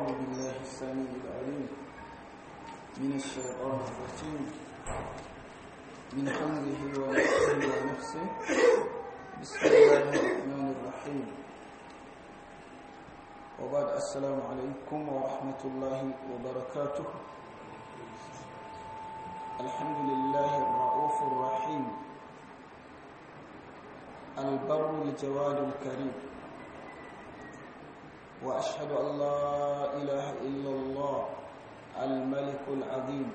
بالله السميع العليم من الشيطان الرجيم من حمده ونفسه ونفسه بسم الله الرحمن الرحيم وبعد السلام عليكم ورحمة الله وبركاته الحمد لله الرؤوف الرحيم البر الجواد الكريم وأشهد أن لا إله إلا الله الملك العظيم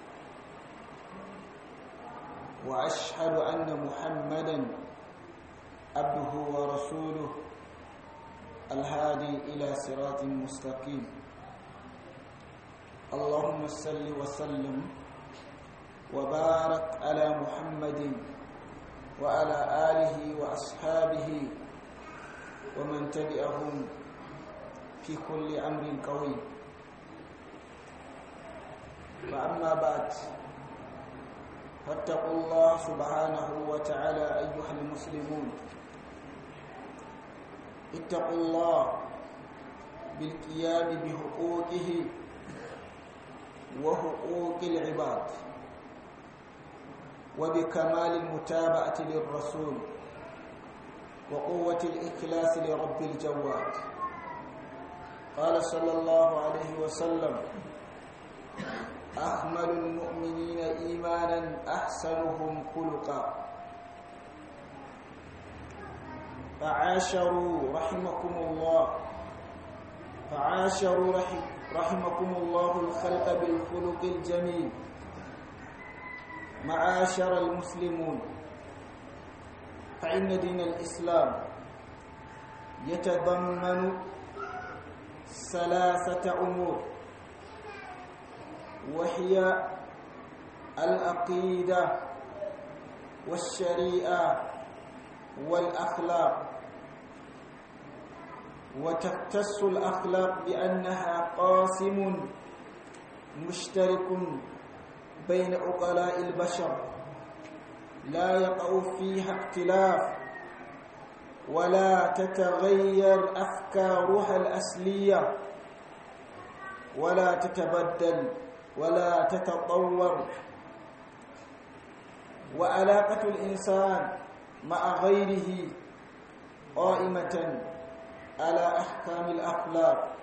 وأشهد أن محمدا عبده ورسوله الهادي إلى صراط مستقيم اللهم صل وسلم وبارك على محمد وعلى آله وأصحابه ومن تبعهم في كل أمر قوي فأما بعد فاتقوا الله سبحانه وتعالى أيها المسلمون اتقوا الله بالقيام بحقوقه وحقوق العباد وبكمال المتابعة للرسول وقوة الإخلاص لرب الجواد قال صلى الله عليه وسلم أحمل المؤمنين إيمانا أحسنهم خلقا فعاشروا رحمكم الله فعاشروا رحم رحمكم الله الخلق بالخلق الجميل معاشر المسلمون فإن دين الإسلام يتضمن ثلاثة أمور وهي العقيدة والشريعة والأخلاق وتختص الأخلاق بأنها قاسم مشترك بين عقلاء البشر لا يقع فيها اختلاف ولا تتغير أفكارها الأصلية ولا تتبدل ولا تتطور وعلاقة الإنسان مع غيره قائمة على أحكام الأخلاق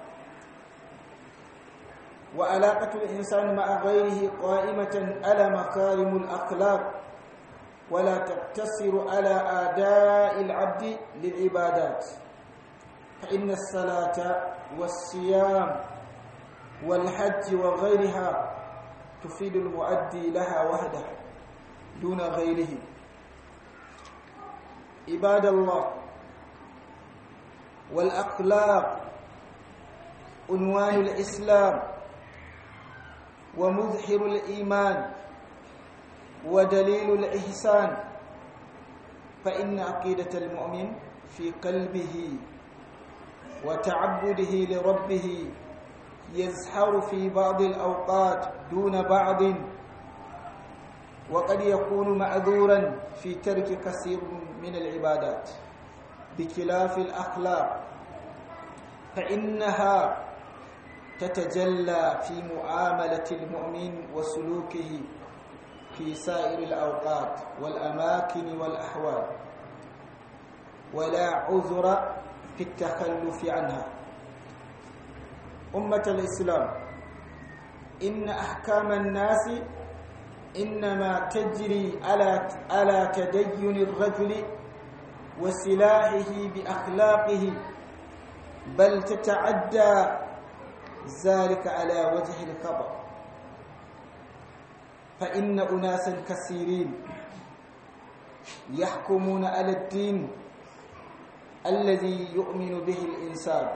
وعلاقة الإنسان مع غيره قائمة على مكارم الأخلاق ولا تقتصر على آداء العبد للعبادات فإن الصلاة والصيام والحج وغيرها تفيد المؤدي لها وحده دون غيره عباد الله والأخلاق عنوان الإسلام ومظهر الإيمان ودليل الإحسان فإن عقيدة المؤمن في قلبه وتعبده لربه يزحر في بعض الأوقات دون بعض وقد يكون معذورا في ترك كثير من العبادات بخلاف الأخلاق فإنها تتجلى في معاملة المؤمن وسلوكه في سائر الأوقات والأماكن والأحوال ولا عذر في التخلف عنها أمة الإسلام إن أحكام الناس إنما تجري على على تدين الرجل وسلاحه بأخلاقه بل تتعدى ذلك على وجه الخطأ فإن أناسا كثيرين يحكمون على الدين الذي يؤمن به الإنسان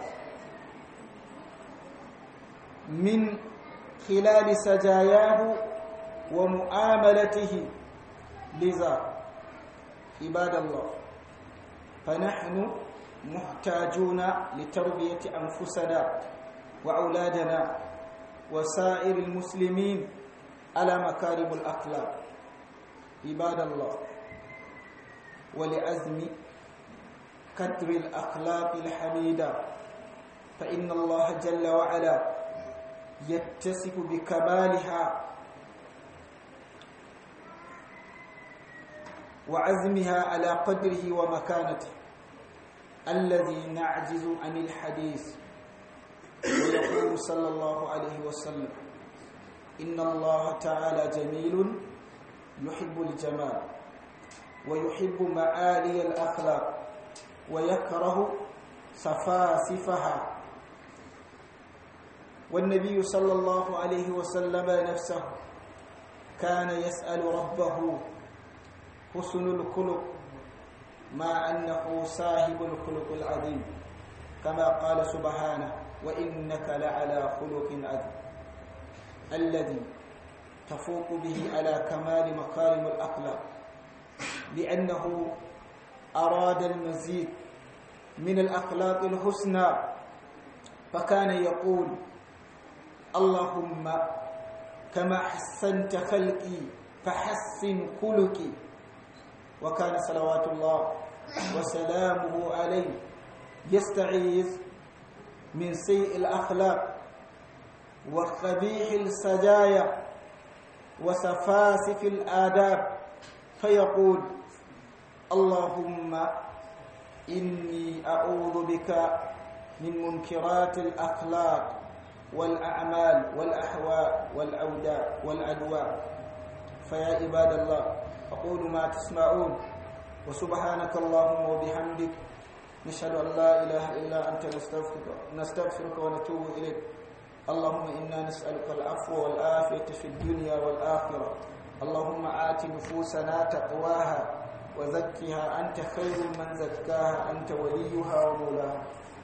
من خلال سجاياه ومعاملته لذا عباد الله فنحن محتاجون لتربية أنفسنا وأولادنا وسائر المسلمين على مكارم الأخلاق عباد الله ولعزم كدر الأخلاق الحميدة فإن الله جل وعلا يتصف بكمالها وعزمها على قدره ومكانته الذي نعجز عن الحديث ويقول صلى الله عليه وسلم إن الله تعالى جميل يحب الجمال ويحب معالي الأخلاق ويكره سفاسفها والنبي صلى الله عليه وسلم نفسه كان يسأل ربه حسن الخلق مع أنه صاحب الخلق العظيم كما قال سبحانه وإنك لعلى خلق عظيم الذي تفوق به على كمال مكارم الأخلاق لأنه أراد المزيد من الأخلاق الحسنى فكان يقول اللهم كما حسنت خلقي فحسن خلقي وكان صلوات الله وسلامه عليه يستعيذ من سيء الأخلاق وخبيح السجايا وسفاسف الآداب فيقول اللهم إني أعوذ بك من منكرات الأخلاق والأعمال والأحواء والأوداء والأدواء فيا عباد الله أقول ما تسمعون وسبحانك اللهم وبحمدك نشهد أن لا إله إلا أنت نستغفرك, نستغفرك ونتوب إليك اللهم إنا نسألك العفو والآفية في الدنيا والآخرة اللهم آت نفوسنا تقواها وزكها أنت خير من زكاها أنت وليها ومولاها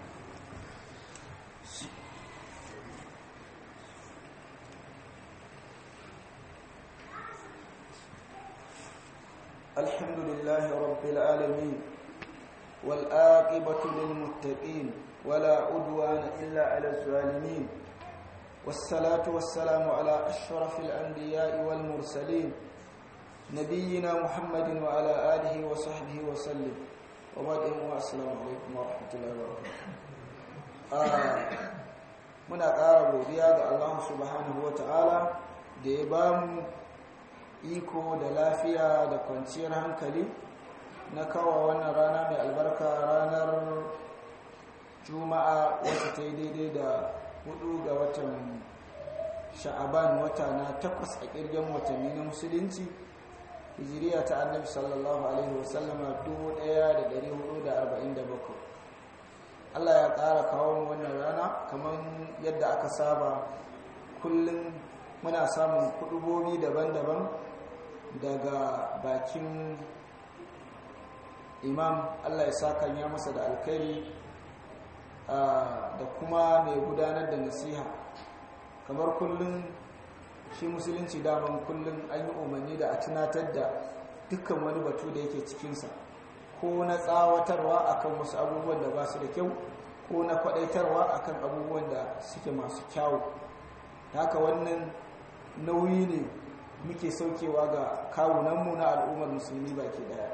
الحمد لله رب العالمين والآقبة للمتقين ولا عدوان إلا على الظالمين والصلاة والسلام على أشرف الأنبياء والمرسلين نبينا محمد وعلى آله وصحبه وسلم وبعد السلام عليكم ورحمة الله وبركاته muna ƙara godiya ga Allah subhanahu wa ta'ala da ya ba mu iko da lafiya da kwanciyar hankali na kawo wannan rana mai albarka ranar juma'a wacce ta yi daidai da hudu ga watan sha'aban wata na takwas a kirgin watanni na musulunci hijiriya ta annabi sallallahu alaihi wasallama 1447 Allah ya ƙara kawo wannan rana kamar yadda aka saba kullum muna samun kudubobi daban-daban daga bakin imam Allah ya saka ya masa da alkhairi da kuma mai gudanar da nasiha kamar kullum shi musulunci daman kullum an yi umarni da a tunatar da dukkan wani batu da yake cikinsa ko na tsawatarwa akan wasu abubuwan da ba su da kyau ko na kwadaitarwa akan abubuwan da suke masu kyawu haka wannan nauyi ne muke saukewa ga kawunanmu na al'ummar musulmi baki daya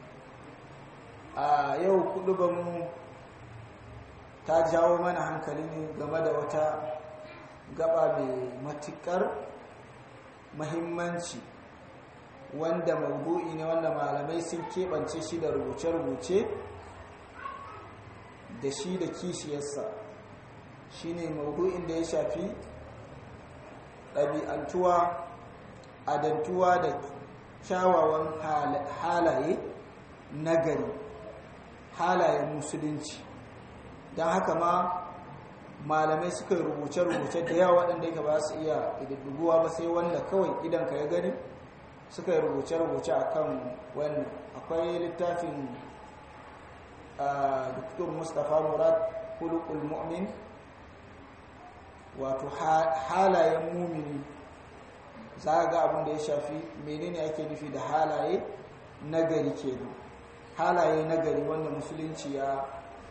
a yau kudubanmu ta jawo mana hankali ne game da wata gaba mai matukar mahimmanci wanda maudu'i ne wanda malamai sun keɓance shi da rubuce-rubuce da shi da kishiyarsa shi ne maudu'in da ya shafi ɗabi'antuwa adantuwa da kyawawan halaye nagari halayen musulunci don haka ma malamai suka rubuce-rubuce da yawa waɗanda yake ba su iya ƙididduguwa ba sai wanda kawai idan ka ya gani suka yi rubuce-rubuce a kan wannan akwai littafin dr mustapha murad hulukul mu'min wato halayen mumini za ga abin da ya shafi menene ake nufi da halaye nagari kenan halaye nagari wanda musulunci ya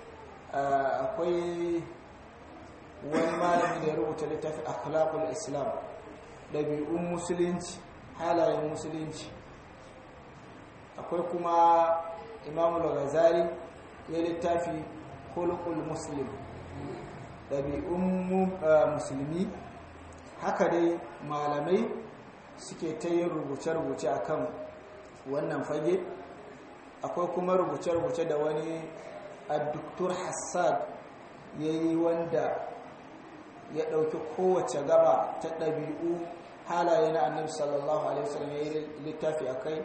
akwai wani malami da ya rubuta littafin akhlaqul islam ɗabi'un musulunci halayen musulunci akwai kuma imamu al-ghazali ya littafi khuluqul muslim ɗabi'un musulmi haka dai malamai suke ta yin rubuce-rubuce a kan wannan fage akwai kuma rubuce-rubuce da wani adduktur hassad ya yi wanda ya ɗauki kowace gaba ta ɗabi'u halaye na annabi sallallahu alaihi wasallam ya yi littafi a kai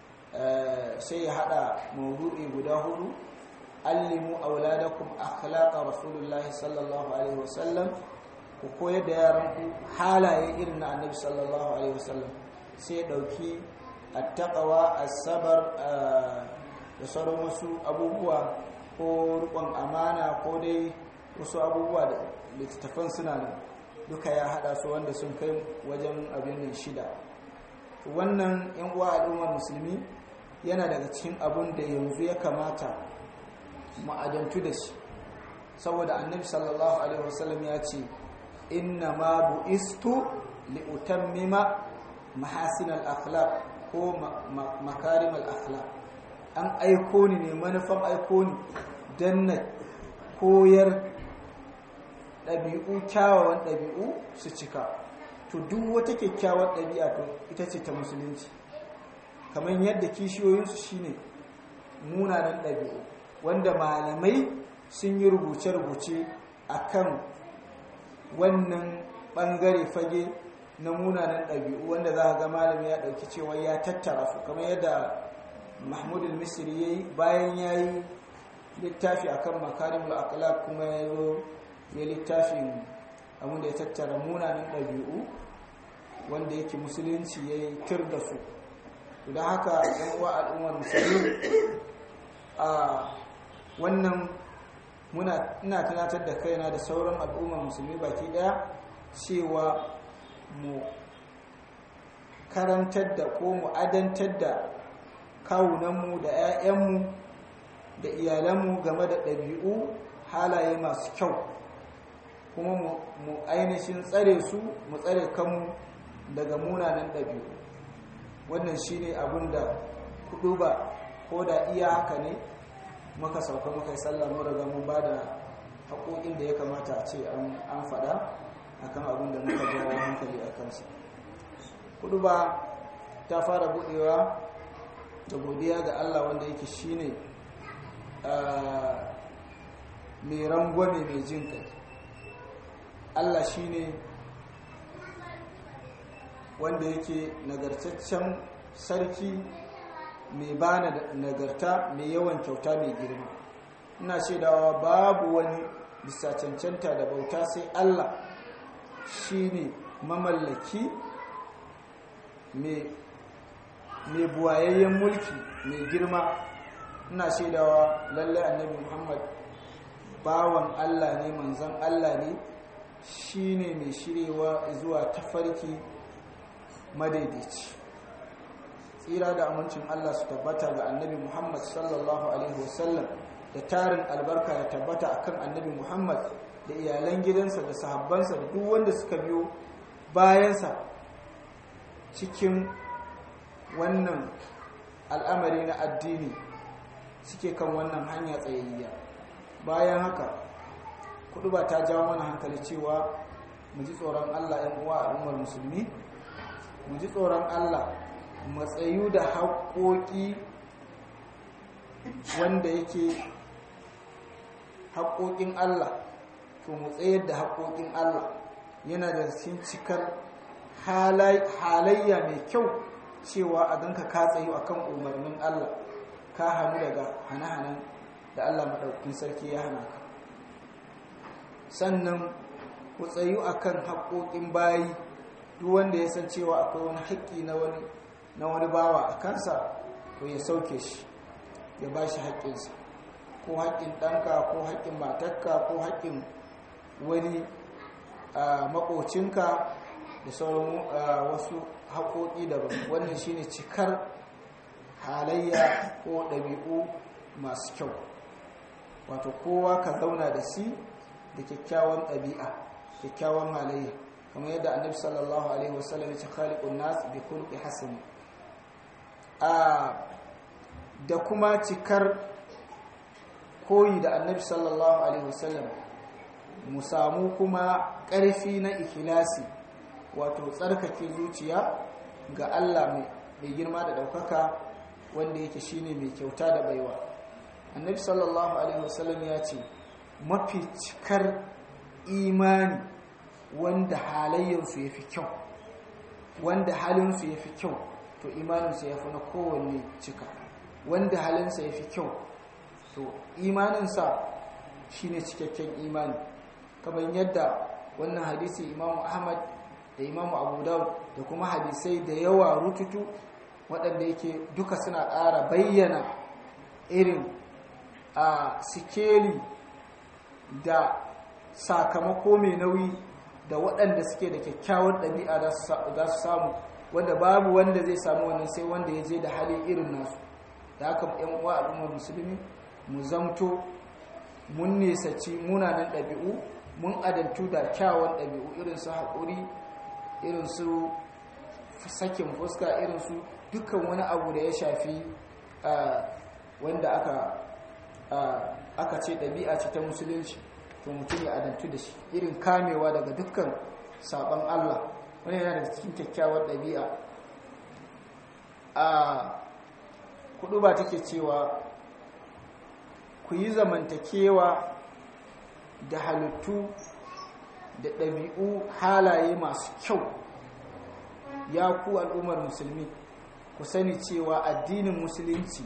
sai ya haɗa maudu'i guda hudu allimu auladakum akhlaqa rasulullahi sallallahu alaihi wasallam ku koyar da yaranku halaye irin na annabi sallallahu alaihi wasallam sai ya ɗauki attaqawa as-sabar da sauran wasu abubuwa ko rikon amana ko dai wasu abubuwa da littattafan suna nan duka ya hada su wanda sun kai wajen abin nan shida wannan yan uwa al'ummar musulmi yana daga cikin abun da yanzu ya kamata ma'adantu da shi saboda annabi sallallahu alaihi wasallam ya ce inna ma bu'istu li utammima mahasin al-akhlaq ko makarim al-akhlaq an aiko ni ne manufan aiko ni dan na koyar ɗabi'u kyawawan ɗabi'u su cika to duk wata kyakkyawar ɗabi'a to ita ce ta musulunci kamar yadda kishiyoyinsu shine munanan ɗabi'u wanda malamai sun yi rubuce-rubuce a kan wannan ɓangare fage na munanan ɗabi'u wanda za a ga malami ya ɗauki cewa ya tattara su kamar yadda mahmudul misri ya yi bayan ya yi littafi akan makarimul akhlaq kuma ya zo ya littafin abin da ya tattara munanan ɗabi'u wanda yake musulunci ya yi tir da su don haka yan uwa al'ummar musulmi a wannan muna ina tunatar da kaina da sauran al'ummar musulmi baki daya cewa mu karantar da ko mu adantar da kawunanmu da 'ya'yanmu da iyalanmu game da ɗabi'u halaye masu kyau kuma mu ainihin tsare su mu tsare kanmu daga munanan ɗabi'u wannan shi ne abin da kudu ba ko da iya haka ne muka sauka muka yi sallah mu daga mun ba da haƙoƙin da ya kamata a ce an faɗa akan abin da muka jawo hankali a kansa kudu ba ta fara buɗewa da godiya ga allah wanda yake shi ne mai rangwame mai jin kai Allah shi ne wanda yake nagartaccen sarki mai ba nagarta mai yawan kyauta mai girma ina shaidawa babu wani bisa cancanta da bauta sai Allah shi ne mamallaki mai buwayayyen mulki mai girma ina shaidawa lallai annabi muhammad bawan Allah ne manzan Allah ne shi ne mai shirewa zuwa tafarki madaidaici tsira da amincin Allah su tabbata ga annabi Muhammad sallallahu alaihi wasallam da tarin albarka ya tabbata akan annabi Muhammad da iyalan gidansa da sahabbansa da duk wanda suka biyo bayansa cikin wannan al'amari na addini suke kan wannan hanya tsayayya bayan haka kudu ba ta jawo mana hankali cewa mu ji tsoron Allah ‘yan uwa al'ummar musulmi mu ji tsoron Allah matsayu da haƙoƙi wanda yake haƙoƙin Allah to mu tsayar da haƙoƙin Allah yana da cikin cikar halayya mai kyau cewa a ganka ka tsayu akan umarnin Allah ka hannu daga hane-hanen da Allah maɗaukin sarki ya hana ka sannan ku tsayu akan haƙoƙin bayi duk wanda ya san cewa akwai wani haƙƙi na wani bawa a kansa to ya sauke shi ya ba shi haƙƙinsa ko haƙƙin ɗanka ko haƙƙin matarka ko haƙƙin wani maƙocinka da sauran wasu haƙoƙi daban wannan shine cikar halayya ko ɗabi'u masu kyau wato kowa ka zauna da shi da kyakkyawan ɗabi'a kyakkyawan halayya kamar yadda annabi sallallahu alaihi wasallam ya ce khaliqun nas bi khulqi hasan a da kuma cikar koyi da annabi sallallahu alaihi wasallam mu samu kuma ƙarfi na ikhlasi wato tsarkake zuciya ga Allah mai girma da ɗaukaka wanda yake shine mai kyauta da baiwa annabi sallallahu alaihi wasallam ya ce mafi cikar imani wanda halayyarsu ya fi kyau wanda halinsu ya fi kyau to imaninsu ya fi na kowanne cika wanda halinsa ya fi kyau to imaninsa shine cikakken imani kamar yadda wannan hadisi imamu ahmad da imamu abu daud da kuma hadisai da yawa rututu waɗanda yake duka suna ƙara bayyana irin a sikeli da sakamako mai nauyi da waɗanda suke da kyakkyawar ɗabi'a za su samu wanda babu wanda zai samu wannan sai wanda ya je da hali irin nasu da haka yan uwa al'ummar musulmi mu zamto mun nesaci munanan ɗabi'u mun adantu da kyawun ɗabi'u irin su haƙuri irin su sakin fuska irin su dukkan wani abu da ya shafi wanda aka aka ce ɗabi'a ce ta musulunci to mutum ya adantu da shi irin kamewa daga dukkan sabon Allah wani yana da cikin kyakkyawar ɗabi'a a kudu ba take cewa ku yi zamantakewa da halittu da ɗabi'u halaye masu kyau ya ku al'ummar musulmi ku sani cewa addinin musulunci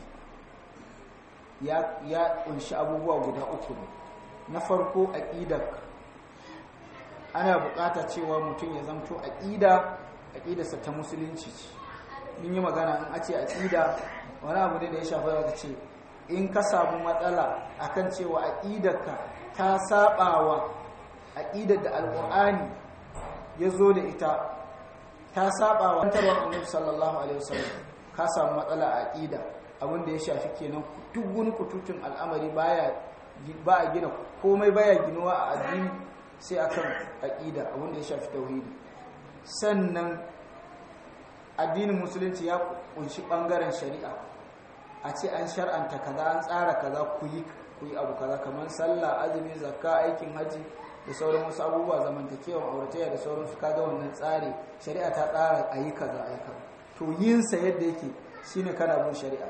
ya ƙunshi abubuwa guda uku ne na farko aƙidar ana buƙata cewa mutum ya zamto aƙida aƙidarsa ta musulunci ce mun yi magana in a ce aƙida wani abu ne da ya shafa daga ce in ka samu matsala akan cewa aƙidarka ta saɓawa aƙidar da alƙur'ani ya zo da ita ta saɓawa tarwar annabi sallallahu alaihi wasallam ka samu matsala a aƙida abin da ya shafi kenan duk wani kututun al'amari baya ba a gina komai baya ginuwa a addini sai akan aqida abinda ya shafi tauhidi sannan addinin musulunci ya kunshi bangaren shari'a a ce an shar'anta kaza an tsara kaza ku yi ku yi abu kaza kamar sallah azumi zakka aikin haji da sauran wasu abubuwa zamantakewan auratayya da sauran su kaga wannan tsari shari'a ta tsara a yi kaza a yi kaza to yin sa yadda yake shine kana bin shari'a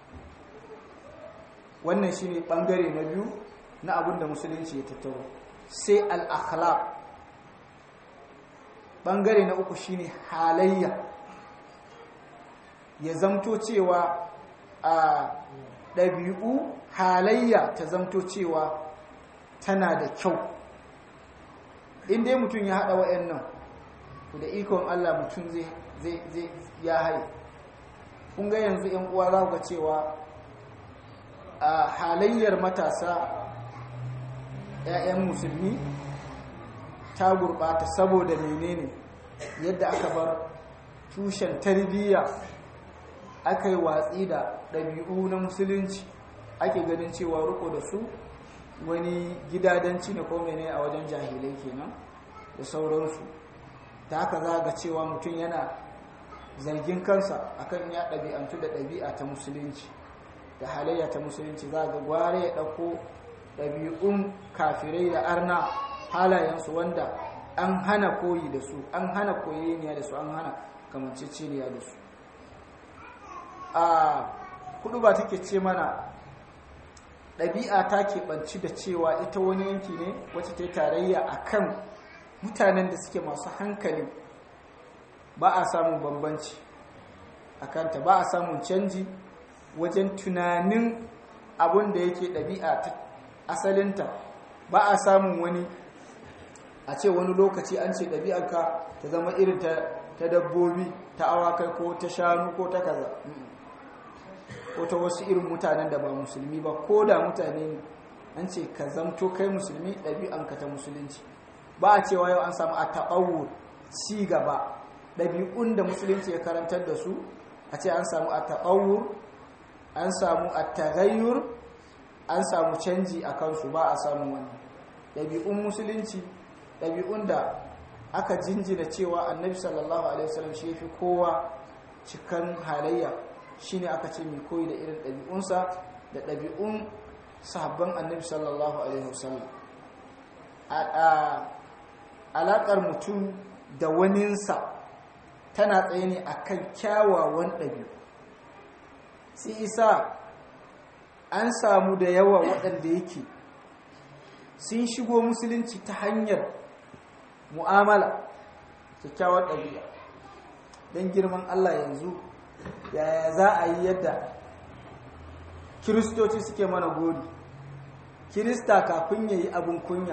wannan shine bangare na biyu na abin da musulunci ya tattaro sai al-akhlaq bangare na uku shine halayya ya zamto cewa a ɗabi'u halayya ta zamto cewa tana da kyau in dai mutum ya haɗa wa'annan da ikon Allah mutum zai ya haye kun ga yanzu ‘yan uwa za ga cewa a halayyar matasa ‘ya'yan musulmi ta gurɓata saboda menene yadda aka bar tushen tarbiyya aka yi watsi da ɗabi'u na musulunci ake ganin cewa riko da su wani gidadanci ne ko mene a wajen jahilai kenan da sauransu ta haka za ga cewa mutum yana zargin kansa akan ya ɗabi'antu da ɗabi'a ta musulunci da halayya ta musulunci za ga gware ya ɗauko ɗabi'un kafirai da arna halayensu wanda an hana koyi da su an hana koyeniya da su an hana kamanceceniya da su a kudu ba take ce mana ɗabi'a ta keɓanci da cewa ita wani yanki ne wacce ta yi tarayya a kan mutanen da suke masu hankali ba a samun bambanci a kanta ba a samun canji wajen tunanin abin da yake ɗabi'a ta asalinta ba a samun wani a ce wani lokaci an ce ɗabi'arka ta zama irin ta dabbobi ta awakai ko ta shanu ko ta kaza ko ta wasu irin mutanen da ba musulmi ba ko da mutane ne an ce ka zamto kai musulmi ɗabi'anka ta musulunci ba a cewa yau an samu a taɓawo ci gaba ɗabi'un da musulunci ya karantar da su a ce an samu a taɓawo an samu a tagayyur an samu canji a kansu ba a samu wani ɗabi'un musulunci ɗabi'un da aka jinjina cewa annabi sallallahu alaihi wasallam shi fi kowa cikan halayya shine aka ce mai koyi da irin ɗabi'unsa da ɗabi'un sahabban annabi sallallahu alaihi wasallam alaƙar mutum da waninsa tana tsaye ne a kan kyawawan ɗabi'u sai isa an samu da yawa waɗanda yake sun shigo musulunci ta hanyar mu'amala kyakkyawar ɗabi'a don girman allah yanzu yaya za a yi yadda kiristoci suke mana gori kirista kafin ya yi abin kunya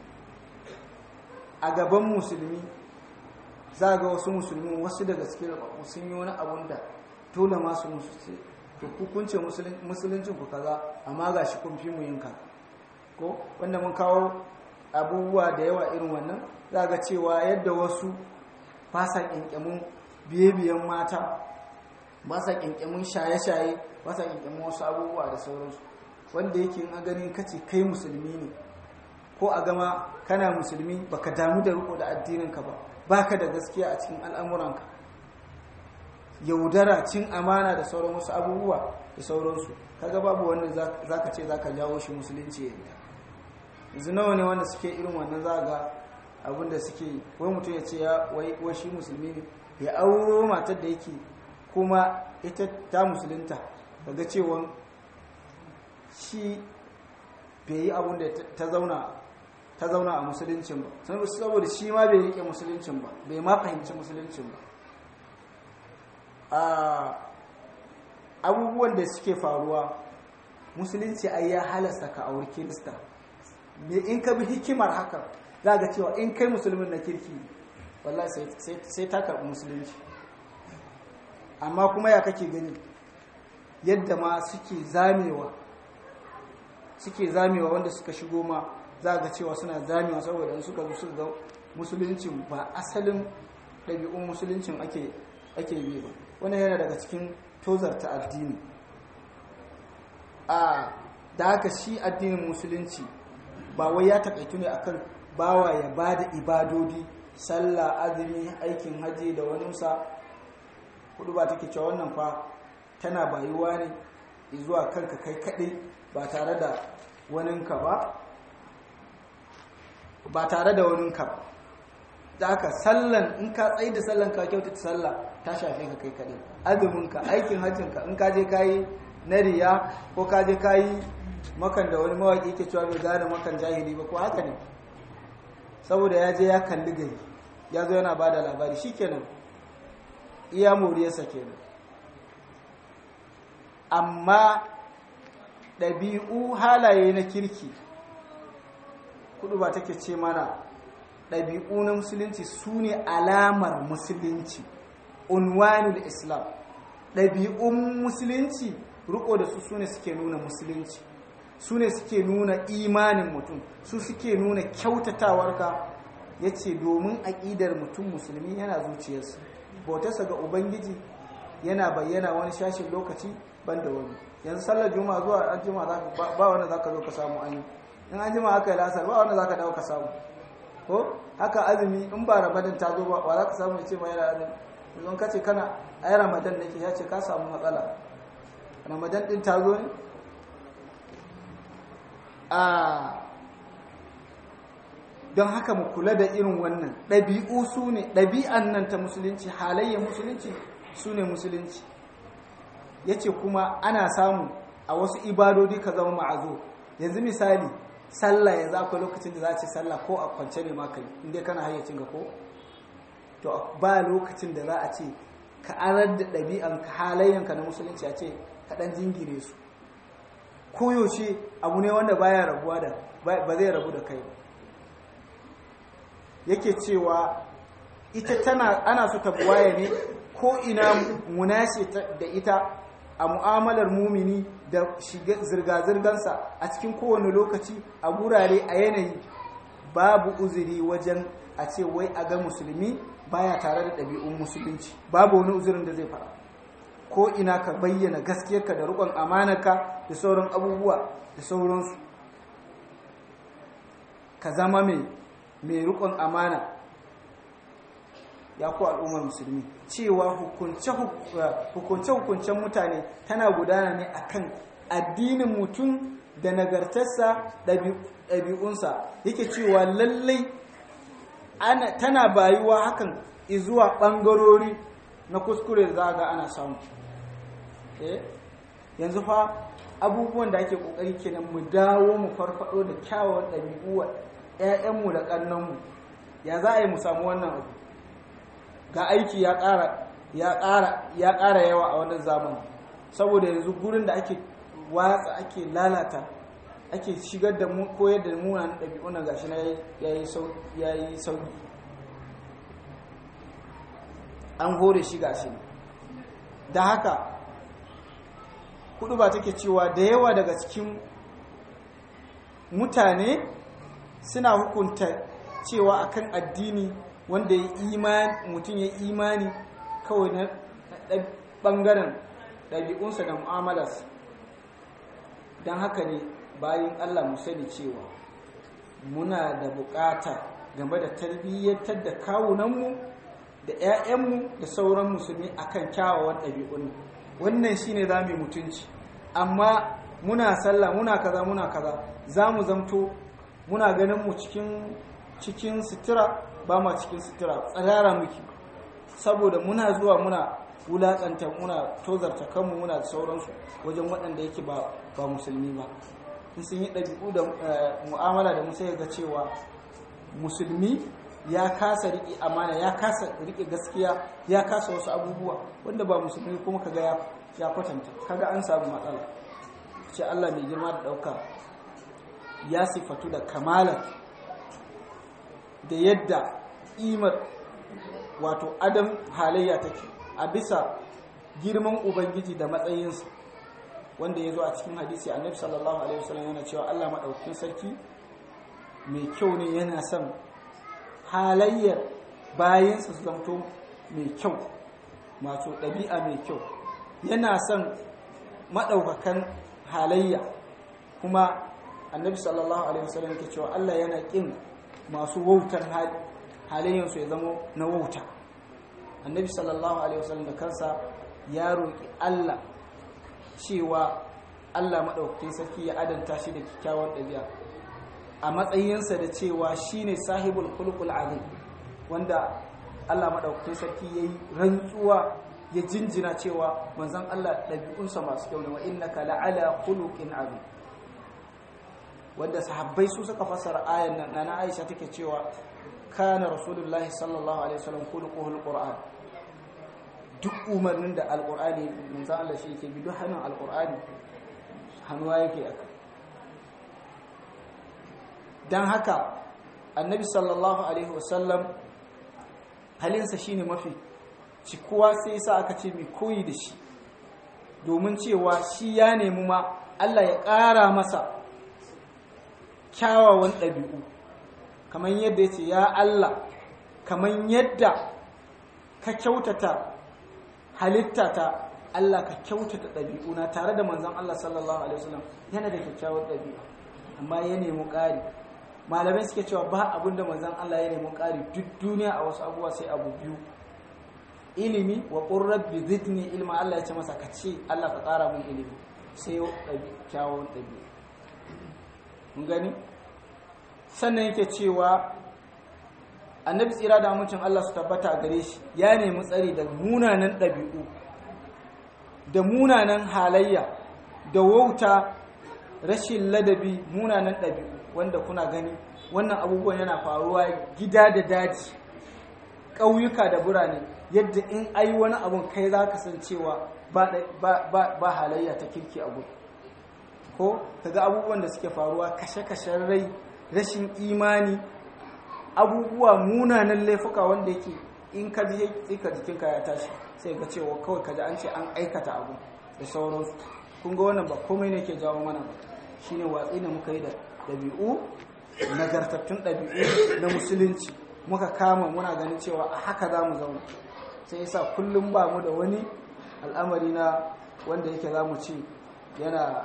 a gaban musulmi za ga wasu musulmi wasu daga cikin sun yi wani abun da dole masu musulci to hukunce musuluncin ku kaza amma ga shi kun fi mu yin ka ko wanda mun kawo abubuwa da yawa irin wannan za ga cewa yadda wasu ba sa ƙinƙyamin biye-biyen mata ba sa ƙinƙyamin shaye-shaye ba sa ƙinƙyamin wasu abubuwa da sauransu wanda yake a ganin kace kai musulmi ne ko a gama kana musulmi baka damu da riko da addininka ba baka da gaskiya a cikin al'amuranka yaudara cin amana da sauran wasu abubuwa da sauransu kaga babu wanda zaka ce zaka jawo shi musulunci yadda yanzu nawa ne wanda suke irin wannan za ga abinda suke wai mutum ya ce ya wai shi musulmi ne ya auro matar da yake kuma ita ta musulunta daga cewa shi bai yi abin da ta zauna ta zauna a musuluncin ba saboda shi ma bai rike musuluncin ba bai ma fahimci musuluncin ba abubuwan da suke faruwa musulunci ai ya halasta ka auri kirista me in ka bi hikimar haka za ga cewa in kai musulmin na kirki wallahi sai ta karɓi musulunci amma kuma ya kake gani yadda ma suke zamewa suke zamewa wanda suka shigo ma za ga cewa suna zamewa saboda in suka zo suka ga musuluncin ba asalin ɗabi'un musuluncin ake ake bi ba wannan yana daga cikin tozarta addini a da haka shi addinin musulunci ba wai ya takaitu ne akan bawa ya bada ibadodi sallah azumi aikin haji da waninsa hudu ba take cewa wannan fa tana bayuwa ne zuwa kanka kai kaɗai ba tare da waninka ba ba tare da waninka ba da aka sallan in ka tsaye da sallan ka kyautata sallah ta shafe ka kai kaɗai azuminka aikin hajjinka in ka je kayi na riya ko ka je kayi makan da wani mawaƙi ke cewa bai gane makan jahili ba ko haka ne saboda ya je ya kalli gari ya zo yana ba da labari shi kenan iya moriyarsa kenan amma ɗabi'u halaye na kirki kudu ba take ce mana ɗabi'u na musulunci su ne alamar musulunci unwanul islam ɗabi'un musulunci riko da su su ne suke nuna musulunci su ne suke nuna imanin mutum su suke nuna kyautatawarka ya ce domin aƙidar mutum musulmi yana zuciyarsa bautarsa ga ubangiji yana bayyana wani shashin lokaci ban da wani yanzu sallar juma'a zuwa an jima ba wanda za ka zo ka samu an yi in an jima aka yi lasar ba wanda za ka dawo ka samu ko haka azumi in ba ramadan ta zo ba za ka samu ya ce ma yana azumi yanzu ka ce kana ai ramadan nake ya ce ka samu matsala ramadan din ta zo ne a don haka mu kula da irin wannan ɗabi'u su ne ɗabi'an nan ta musulunci halayyar musulunci su ne musulunci ya ce kuma ana samu a wasu ibadodi ka zama ma'azo yanzu misali sallah ya zafi lokacin da za a ce sallah ko a kwance ne maka inda kana hayyacin ga ko to ba lokacin da za a ce ka arar da ɗabi'an ka halayyanka na musulunci a ce ka ɗan jingire su koyaushe abu ne wanda baya rabuwa da ba zai rabu da kai ba yake cewa ita tana ana so ta buwaye ne ko ina munashe da ita a mu'amalar mumini da zirga-zirgansa a cikin kowane lokaci a gurare a yanayi babu uzuri wajen a ce wai a ga musulmi baya tare da ɗabi'un musulunci babu wani uzurin da zai fara ko ina ka bayyana gaskiyarka da rukon amanarka da sauran abubuwa da sauransu ka zama mai mai rukun amana ya ku al'ummar musulmi cewa hukunce-hukuncen mutane tana gudana ne akan addinin mutum da nagartarsa ɗabi'unsa yake cewa lallai tana bayuwa hakan izuwa ɓangarori na kuskure za ga ana samu yanzu fa abubuwan da ake ƙoƙari kenan mu dawo mu farfado da kyawawan ɗabi'u wa 'ya'yanmu da ƙannanmu ya za a yi mu samu wannan abu ga aiki ya ƙara ya ƙara yawa a wannan zamani saboda yanzu gurin da ake watsa ake lalata ake shigar da mu koyar da munanan ɗabi'un nan gashi na yayi sauki an hore shi gashi da haka kudu ba take cewa da yawa daga cikin mutane suna hukunta cewa akan addini wanda ya imani mutum ya imani kawai na ɓangaren ɗabi'unsa da mu'amalarsa don haka ne bayan Allah mu sani cewa muna da bukata game da tarbiyyantar da kawunanmu da 'ya'yanmu da sauran musulmi akan kyawawan ɗabi'un wannan shine za mu mutunci amma muna sallah muna kaza muna kaza za mu zamto muna ganin mu cikin cikin sutura ba ma cikin sutura tsarara muke saboda muna zuwa muna wulaƙanta muna tozarta kanmu muna da sauransu wajen waɗanda yake ba ba musulmi ba in sun yi ɗabi'u da mu'amala da musa ga cewa musulmi ya kasa riƙe amana ya kasa riƙe gaskiya ya kasa wasu abubuwa wanda ba musulmi kuma kaga ya ya kwatanta kaga an samu matsala ce Allah mai girma da ɗauka ya sifatu da kamala da yadda imar wato adam halayya take a bisa girman ubangiji da matsayinsa wanda ya zo a cikin hadisi annabi sallallahu alaihi wasallam yana cewa Allah maɗaukakin sarki mai kyau ne yana son halayyar bayansa su zamto mai kyau masu ɗabi'a mai kyau yana son maɗaukakan halayya kuma annabi sallallahu alaihi wasallam ke cewa Allah yana ƙin masu wautar halayyarsu ya zama na wauta annabi sallallahu alaihi wasallam da kansa ya roƙi Allah cewa Allah maɗaukakin sarki ya adanta shi da kyakkyawar ɗabi'a a matsayinsa da cewa shine sahibul khuluqul azim wanda Allah maɗaukakin sarki yayi rantsuwa ya jinjina cewa manzon Allah ɗabi'unsa masu kyau ne wa innaka la'ala khuluqin azim wanda sahabbai su suka fassara ayan nan nana Aisha take cewa kana rasulullahi sallallahu alaihi wasallam khuluquhul qur'an duk umarnin da alqur'ani manzon Allah shi yake bi duk hannun alqur'ani hannuwa yake aka dan haka annabi sallallahu alaihi wasallam halinsa shine mafi cikuwa sai sa aka ce mai koyi da shi domin cewa shi ya nemi ma Allah ya ƙara masa kyawawan ɗabi'u kamar yadda ya ce ya Allah kamar yadda ka kyautata halitta ta Allah ka kyautata ɗabi'una tare da manzon Allah sallallahu alaihi wasallam yana da kyakkyawar ɗabi'a amma ya nemi ƙari malamai suke cewa ba abin da manzon Allah ya nemi ƙari duk duniya a wasu abubuwa sai abu biyu ilimi wa qur rabbi zidni ilma Allah ya ce masa ka ce Allah ka ƙara min ilimi sai kyawun ɗabi'a mun gani sannan yake cewa annabi tsira da amincin Allah su tabbata a gare shi ya nemi tsari da munanan ɗabi'u da munanan halayya da wauta rashin ladabi munanan ɗabi'u wanda kuna gani wannan abubuwan yana faruwa gida da daji ƙauyuka da birane yadda in ai wani abun kai za ka san cewa ba halayya ta kirki abu ko kaga abubuwan da suke faruwa kashe-kashen rai rashin imani abubuwa munanan laifuka wanda yake in ka ji tsika jikinka ya tashi sai ga cewa kawai kaji an ce an aikata abu da sauransu kun ga wannan ba komai ne ke jawo mana ba shine watsi da muka yi da ɗabi'u nagartattun ɗabi'u na musulunci muka kama muna ganin cewa a haka za mu zauna sai yasa kullum ba mu da wani al'amari na wanda yake za mu ce yana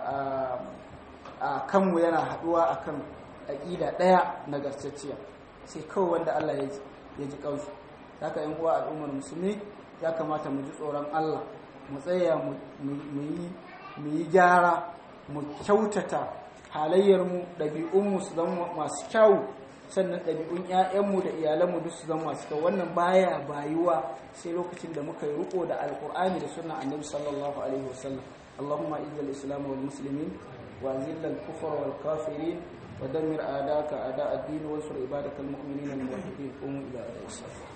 a kanmu yana haɗuwa a kan aƙida ɗaya nagartacciya sai kawai wanda Allah ya ji ƙansu haka yan uwa al'ummar musulmi ya kamata mu ji tsoron Allah mu tsaya mu yi gyara mu kyautata halayyarmu ɗabi'unmu su zama masu kyau sannan ɗabi'un 'ya'yanmu da iyalanmu duk su zama masu kyau wannan baya bayuwa sai lokacin da muka yi riko da alkur'ani da sunan annabi sallallahu alaihi wasallam allahumma izzil islam wal muslimin wa azil al kufr wal kafirin wa dammir a'daka a'da ad-din wa ansur ibadakal mu'minin al muwahhidin qum ila as